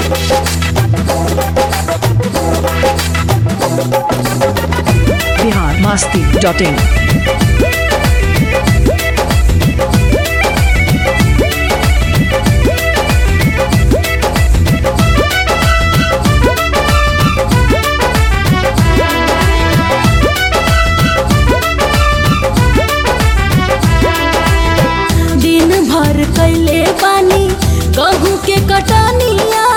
Bihar Masti dot in दिन भर कैले पानी गहूँ के कटनिया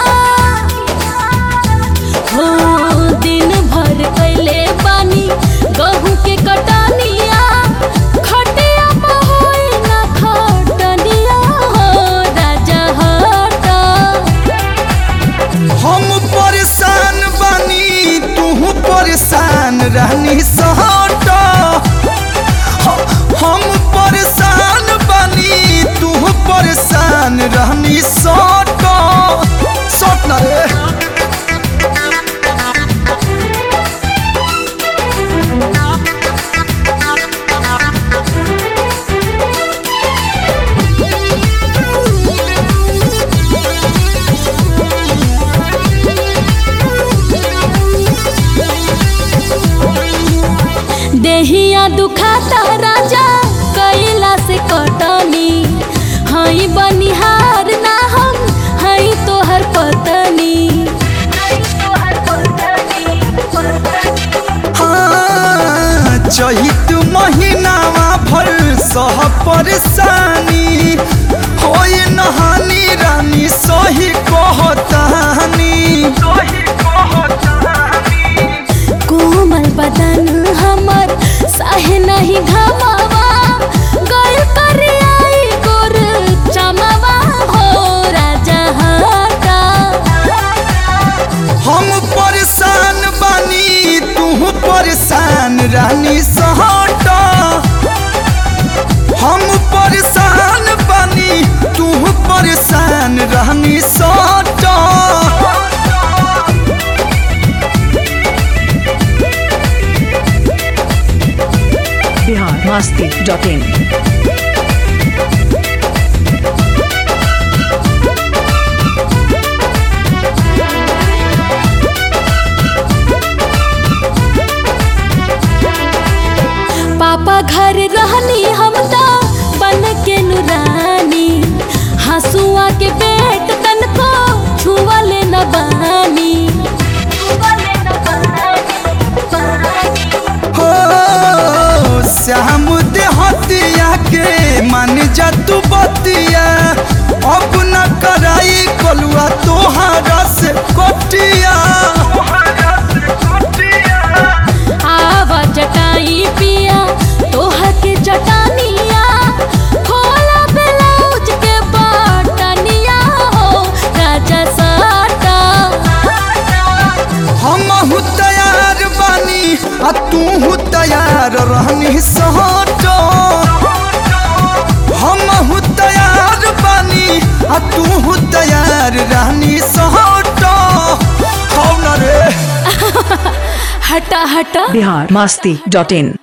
हो दिन भर कैले पानी गहूँ के कटनिया खटिया होई ना खटनिया हो राजा हटा हम परेशान बानी तू परेशान रहनी सहट हम परेशान बानी तू परेशान रहनी सट सट ना रे देहिया दुखाता राजा कैला से कटनी हई बनिहार ना हम हई तोहर पतनी हाँ, चैत महीनावा भर सह परेशानी होई नहानी रानी सही कहतानी कोमल बदन हमर साहे नहीं घमावा गल करियाई गोर चमवा हो राजा हटा हम परेशान बानी तू परेशान रानी सहट हम परेशान बानी तू परेशान रानी सहट बिहार मस्ती डॉट इन पापा घर रहनी हम तो बन के नुरानी हंसुआ के पेट तन को छुअले न बानी हो श्याम देहतिया के मान जा तू बतिया अब न कराई कलुआ तोहारा से कोटिया आवा जटाई पिया तोहर के जटानिया खोला ब्लाउज के बटनिया हो राजा साटा हम तैयार बानी आ तू तैयार रहनी सहट हम तैयार बानी आ तू तैयार रहनी सहट हौ न रे हटा हटा बिहार मस्ती डॉट इन